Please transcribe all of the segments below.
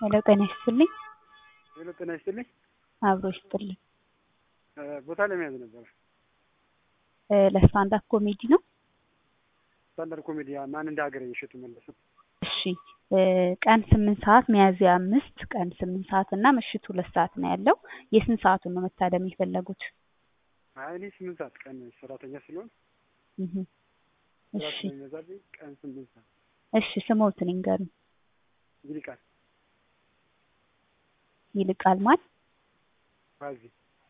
ሄሎ ጤና ይስጥልኝ። ሄሎ ጤና ይስጥልኝ። አብሮ ይስጥልኝ። ቦታ ለመያዝ ነበረ። ለስታንዳፕ ኮሜዲ ነው። ስታንዳርድ ኮሜዲ ማን እንደ ሀገር እየሸጡ መለሱ። እሺ ቀን ስምንት ሰዓት ሚያዝያ አምስት ቀን ስምንት ሰዓት እና ምሽት ሁለት ሰዓት ነው ያለው። የስንት ሰዓቱን ነው መታደም የፈለጉት? አይ እኔ ስምንት ሰዓት ቀን ሰራተኛ ስለሆን እህ ስራ እሺ ስለሚበዛብኝ ቀን ስምንት ሰዓት እሺ ስሞትን ይንገሩኝ። ይልቃል ይልቃል ማን ባዚ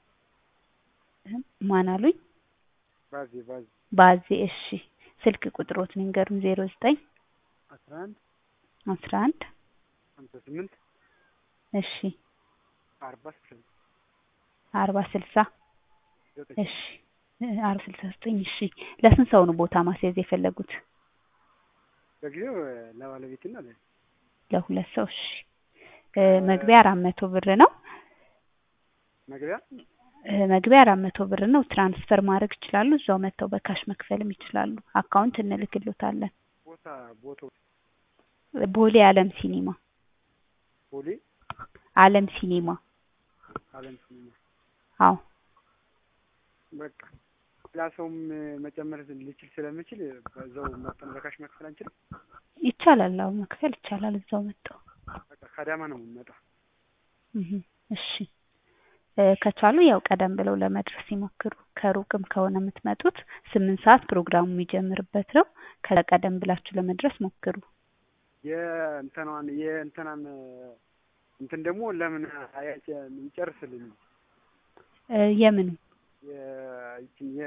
ማን አሉኝ? ባዚ ባዚ ባዜ እሺ ስልክ ቁጥሮትን ይንገሩኝ። ዜሮ ዘጠኝ አስራ አንድ አስራ አንድ ሀምሳ ስምንት እሺ አርባ ስልሳ አርባ ስልሳ ዘጠኝ እሺ አርባ ስልሳ ዘጠኝ እሺ ለስንት ሰው ነው ቦታ ማስያዝ የፈለጉት? በጊዜው ለባለቤትና ለ ለሁለት ሰው እሺ እ መግቢያ አራት መቶ ብር ነው። መግቢያ እ መግቢያ አራት መቶ ብር ነው። ትራንስፈር ማድረግ ይችላሉ። እዛው መጥተው በካሽ መክፈልም ይችላሉ። አካውንት እንልክሎታለን። ቦታ ቦታው ቦሌ አለም ሲኒማ ቦሌ አለም ሲኒማ አለም ሲኒማ አዎ በቃ ሌላ ሰውም መጨመር ልችል ስለምችል በዛው መጠን በካሽ መክፈል አንችልም። ይቻላል። አዎ መክፈል ይቻላል። እዛው መጥተው በቃ ከአዳማ ነው የምንመጣው። እህ እሺ እ ከቻሉ ያው ቀደም ብለው ለመድረስ ይሞክሩ። ከሩቅም ከሆነ የምትመጡት ስምንት ሰዓት ፕሮግራሙ የሚጀምርበት ነው። ከዛ ቀደም ብላችሁ ለመድረስ ሞክሩ። የእንትኗን የእንትናን እንትን ደግሞ ለምን አያጭ ይጨርስልኝ እ የምኑ የይችን የ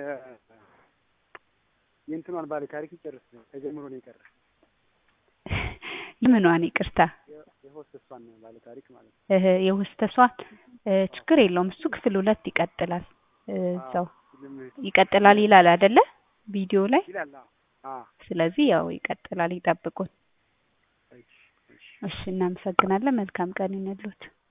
የእንትኗን ባለ ታሪክ ይጨርስ ተጀምሮ ነው የቀረ የምኗን ይቅርታ የ- የሆስተሷን ባለ ታሪክ ማለት ነው። እህ የሆስተሷን እ ችግር የለውም እሱ ክፍል ሁለት ይቀጥላል። እ እዛው ፊልም ይቀጥላል ይላል አይደለ ቪዲዮ ላይ። ይላል። አዎ ስለዚህ ያው ይቀጥላል፣ ይጠብቁን። እሺ እሺ እሺ እናመሰግናለን። መልካም ቀን ይሁንልዎት።